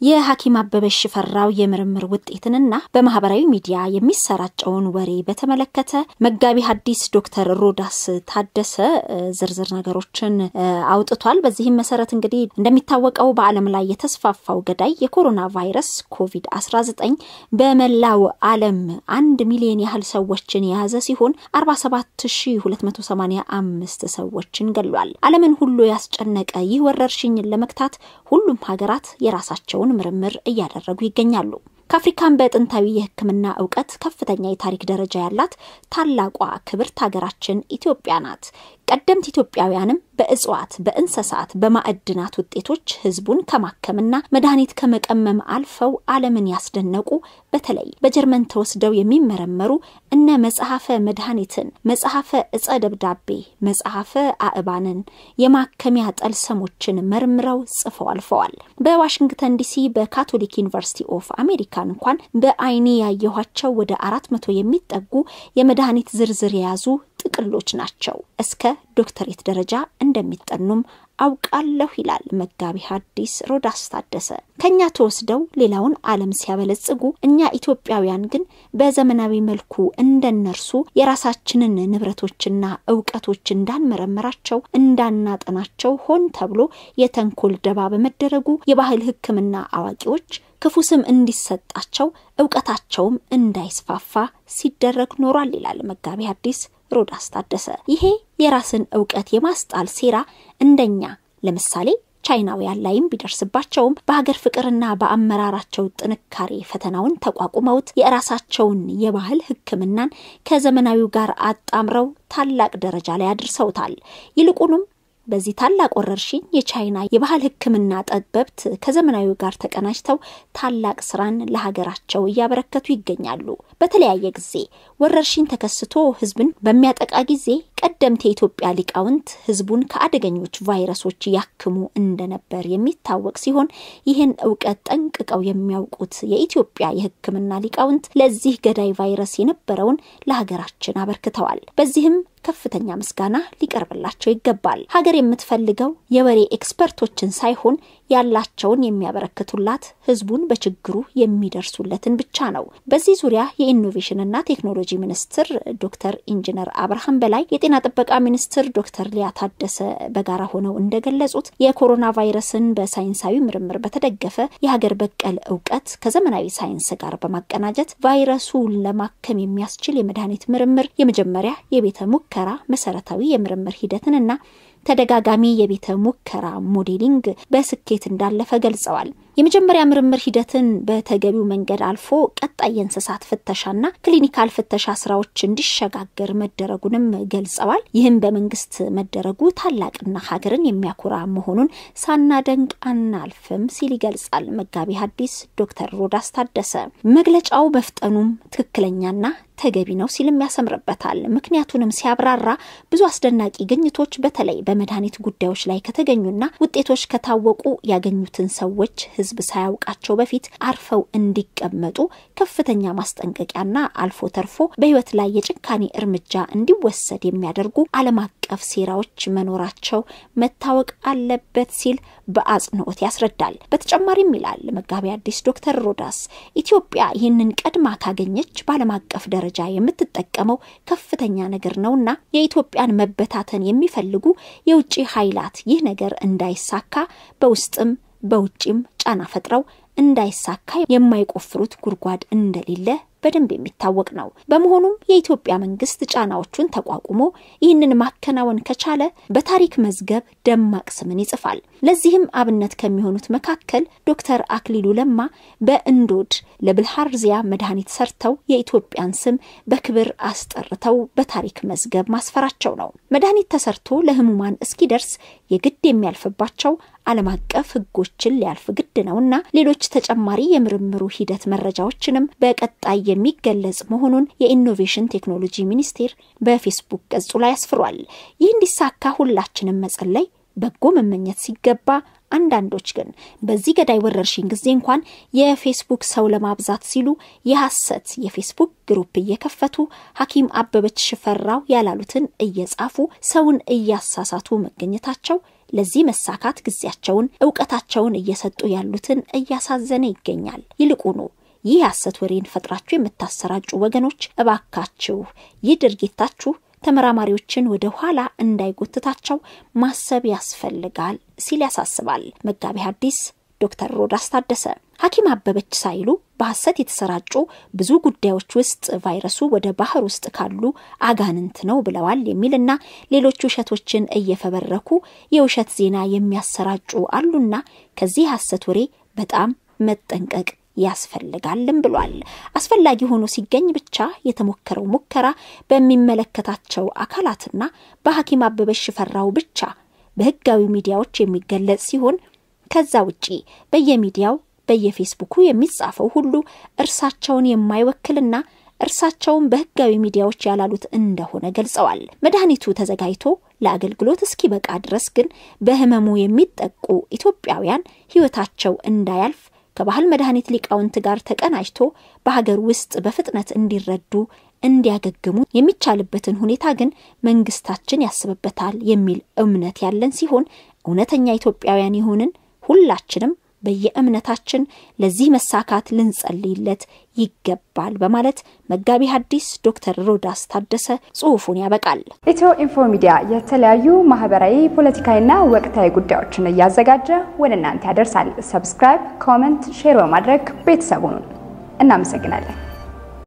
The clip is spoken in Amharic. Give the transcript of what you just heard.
የሐኪም አበበች ሽፈራው የምርምር ውጤትንና በማህበራዊ ሚዲያ የሚሰራጨውን ወሬ በተመለከተ መጋቢ ሐዲስ ዶክተር ሮዳስ ታደሰ ዝርዝር ነገሮችን አውጥቷል። በዚህም መሰረት እንግዲህ እንደሚታወቀው በዓለም ላይ የተስፋፋው ገዳይ የኮሮና ቫይረስ ኮቪድ-19 በመላው ዓለም አንድ ሚሊዮን ያህል ሰዎችን የያዘ ሲሆን 47285 ሰዎችን ገሏል። ዓለምን ሁሉ ያስጨነቀ ይህ ወረርሽኝን ለመግታት ሁሉም ሀገራት የራሳቸውን ምርምር እያደረጉ ይገኛሉ። ከአፍሪካን በጥንታዊ የሕክምና እውቀት ከፍተኛ የታሪክ ደረጃ ያላት ታላቋ ክብርት ሀገራችን ኢትዮጵያ ናት። ቀደምት ኢትዮጵያውያንም በእጽዋት፣ በእንስሳት፣ በማዕድናት ውጤቶች ህዝቡን ከማከምና መድኃኒት ከመቀመም አልፈው ዓለምን ያስደነቁ በተለይ በጀርመን ተወስደው የሚመረመሩ እነ መጽሐፈ መድኃኒትን፣ መጽሐፈ እጸ ደብዳቤ፣ መጽሐፈ አእባንን፣ የማከሚያ ጠልሰሞችን መርምረው ጽፈው አልፈዋል። በዋሽንግተን ዲሲ በካቶሊክ ዩኒቨርሲቲ ኦፍ አሜሪካ እንኳን በአይኔ ያየኋቸው ወደ አራት መቶ የሚጠጉ የመድኃኒት ዝርዝር የያዙ ጥቅሎች ናቸው። እስከ ዶክተሬት ደረጃ እንደሚጠኑም አውቃለሁ ይላል መጋቢ ሐዲስ ሮዳስ ታደሰ። ከኛ ተወስደው ሌላውን ዓለም ሲያበለጽጉ እኛ ኢትዮጵያውያን ግን በዘመናዊ መልኩ እንደነርሱ የራሳችንን ንብረቶችና እውቀቶች እንዳንመረምራቸው እንዳናጠናቸው ሆን ተብሎ የተንኮል ደባ በመደረጉ የባህል ሕክምና አዋቂዎች ክፉ ስም እንዲሰጣቸው እውቀታቸውም እንዳይስፋፋ ሲደረግ ኖሯል ይላል መጋቢ ሐዲስ ሮዳስ ታደሰ። ይሄ የራስን እውቀት የማስጣል ሴራ እንደኛ ለምሳሌ ቻይናውያን ላይም ቢደርስባቸውም በሀገር ፍቅርና በአመራራቸው ጥንካሬ ፈተናውን ተቋቁመውት የራሳቸውን የባህል ሕክምናን ከዘመናዊው ጋር አጣምረው ታላቅ ደረጃ ላይ አድርሰውታል። ይልቁንም በዚህ ታላቅ ወረርሽኝ የቻይና የባህል ሕክምና ጠበብት ከዘመናዊው ጋር ተቀናጅተው ታላቅ ስራን ለሀገራቸው እያበረከቱ ይገኛሉ። በተለያየ ጊዜ ወረርሽኝ ተከስቶ ህዝብን በሚያጠቃ ጊዜ ቀደምት የኢትዮጵያ ሊቃውንት ህዝቡን ከአደገኞች ቫይረሶች ያክሙ እንደነበር የሚታወቅ ሲሆን ይህን እውቀት ጠንቅቀው የሚያውቁት የኢትዮጵያ የሕክምና ሊቃውንት ለዚህ ገዳይ ቫይረስ የነበረውን ለሀገራችን አበርክተዋል። በዚህም ከፍተኛ ምስጋና ሊቀርብላቸው ይገባል። ሀገር የምትፈልገው የወሬ ኤክስፐርቶችን ሳይሆን ያላቸውን የሚያበረክቱላት ህዝቡን በችግሩ የሚደርሱለትን ብቻ ነው። በዚህ ዙሪያ የኢኖቬሽንና ቴክኖሎጂ ሚኒስትር ዶክተር ኢንጂነር አብርሃም በላይ፣ የጤና ጥበቃ ሚኒስትር ዶክተር ሊያ ታደሰ በጋራ ሆነው እንደገለጹት የኮሮና ቫይረስን በሳይንሳዊ ምርምር በተደገፈ የሀገር በቀል እውቀት ከዘመናዊ ሳይንስ ጋር በማቀናጀት ቫይረሱን ለማከም የሚያስችል የመድኃኒት ምርምር የመጀመሪያ የቤተ ሙከራ መሰረታዊ የምርምር ሂደትንና ተደጋጋሚ የቤተ ሙከራ ሞዴሊንግ በስኬት እንዳለፈ ገልጸዋል። የመጀመሪያ ምርምር ሂደትን በተገቢው መንገድ አልፎ ቀጣይ የእንስሳት ፍተሻና ክሊኒካል ፍተሻ ስራዎች እንዲሸጋገር መደረጉንም ገልጸዋል። ይህም በመንግስት መደረጉ ታላቅና ሀገርን የሚያኮራ መሆኑን ሳናደንቅ አናልፍም ሲል ይገልጻል መጋቢ ሐዲስ ዶክተር ሮዳስ ታደሰ። መግለጫው መፍጠኑም ትክክለኛና ተገቢ ነው ሲልም ያሰምርበታል። ምክንያቱንም ሲያብራራ ብዙ አስደናቂ ግኝቶች በተለይ በመድኃኒት ጉዳዮች ላይ ከተገኙና ውጤቶች ከታወቁ ያገኙትን ሰዎች ሕዝብ ሳያውቃቸው በፊት አርፈው እንዲቀመጡ ከፍተኛ ማስጠንቀቂያና አልፎ ተርፎ በሕይወት ላይ የጭካኔ እርምጃ እንዲወሰድ የሚያደርጉ ዓለም አቀፍ ሴራዎች መኖራቸው መታወቅ አለበት ሲል በአጽንኦት ያስረዳል። በተጨማሪም ይላል መጋቢ ሐዲስ ዶክተር ሮዳስ ኢትዮጵያ ይህንን ቀድማ ካገኘች በዓለም አቀፍ ደረጃ የምትጠቀመው ከፍተኛ ነገር ነውና የኢትዮጵያን መበታተን የሚፈልጉ የውጭ ኃይላት ይህ ነገር እንዳይሳካ በውስጥም በውጭም ጫና ፈጥረው እንዳይሳካ የማይቆፍሩት ጉድጓድ እንደሌለ በደንብ የሚታወቅ ነው። በመሆኑም የኢትዮጵያ መንግስት ጫናዎቹን ተቋቁሞ ይህንን ማከናወን ከቻለ በታሪክ መዝገብ ደማቅ ስምን ይጽፋል። ለዚህም አብነት ከሚሆኑት መካከል ዶክተር አክሊሉ ለማ በእንዶድ ለብልሃርዚያ መድኃኒት ሰርተው የኢትዮጵያን ስም በክብር አስጠርተው በታሪክ መዝገብ ማስፈራቸው ነው። መድኃኒት ተሰርቶ ለህሙማን እስኪደርስ የግድ የሚያልፍባቸው ዓለም አቀፍ ሕጎችን ሊያልፍ ግድ ነውና ሌሎች ተጨማሪ የምርምሩ ሂደት መረጃዎችንም በቀጣይ የሚገለጽ መሆኑን የኢኖቬሽን ቴክኖሎጂ ሚኒስቴር በፌስቡክ ገጹ ላይ አስፍሯል። ይህ እንዲሳካ ሁላችንም መጸለይ፣ በጎ መመኘት ሲገባ አንዳንዶች ግን በዚህ ገዳይ ወረርሽኝ ጊዜ እንኳን የፌስቡክ ሰው ለማብዛት ሲሉ የሐሰት የፌስቡክ ግሩፕ እየከፈቱ ሐኪም አበበች ሽፈራው ያላሉትን እየጻፉ ሰውን እያሳሳቱ መገኘታቸው ለዚህ መሳካት ጊዜያቸውን፣ እውቀታቸውን እየሰጡ ያሉትን እያሳዘነ ይገኛል። ይልቁኑ ይህ የሐሰት ወሬን ፈጥራችሁ የምታሰራጩ ወገኖች እባካችሁ ይህ ድርጊታችሁ ተመራማሪዎችን ወደ ኋላ እንዳይጎትታቸው ማሰብ ያስፈልጋል ሲል ያሳስባል መጋቢ ሐዲስ ዶክተር ሮዳስ ታደሰ። ሐኪም አበበች ሳይሉ በሐሰት የተሰራጩ ብዙ ጉዳዮች ውስጥ ቫይረሱ ወደ ባህር ውስጥ ካሉ አጋንንት ነው ብለዋል የሚልና ሌሎች ውሸቶችን እየፈበረኩ የውሸት ዜና የሚያሰራጩ አሉና ከዚህ ሐሰት ወሬ በጣም መጠንቀቅ ያስፈልጋልም ብሏል። አስፈላጊ ሆኖ ሲገኝ ብቻ የተሞከረው ሙከራ በሚመለከታቸው አካላትና በሐኪም አበበች ሽፈራው ብቻ በሕጋዊ ሚዲያዎች የሚገለጽ ሲሆን ከዛ ውጪ በየሚዲያው በየፌስቡኩ የሚጻፈው ሁሉ እርሳቸውን የማይወክልና እርሳቸውን በሕጋዊ ሚዲያዎች ያላሉት እንደሆነ ገልጸዋል። መድኃኒቱ ተዘጋጅቶ ለአገልግሎት እስኪበቃ ድረስ ግን በህመሙ የሚጠቁ ኢትዮጵያውያን ሕይወታቸው እንዳያልፍ ከባህል መድኃኒት ሊቃውንት ጋር ተቀናጅቶ በሀገር ውስጥ በፍጥነት እንዲረዱ እንዲያገግሙ የሚቻልበትን ሁኔታ ግን መንግስታችን ያስብበታል የሚል እምነት ያለን ሲሆን እውነተኛ ኢትዮጵያውያን የሆንን ሁላችንም በየእምነታችን ለዚህ መሳካት ልንጸልይለት ይገባል በማለት መጋቢ ሐዲስ ዶክተር ሮዳስ ታደሰ ጽሑፉን ያበቃል። ኢትዮ ኢንፎ ሚዲያ የተለያዩ ማህበራዊ፣ ፖለቲካዊና ወቅታዊ ጉዳዮችን እያዘጋጀ ወደ እናንተ ያደርሳል። ሰብስክራይብ፣ ኮመንት፣ ሼር በማድረግ ቤተሰቡን እናመሰግናለን።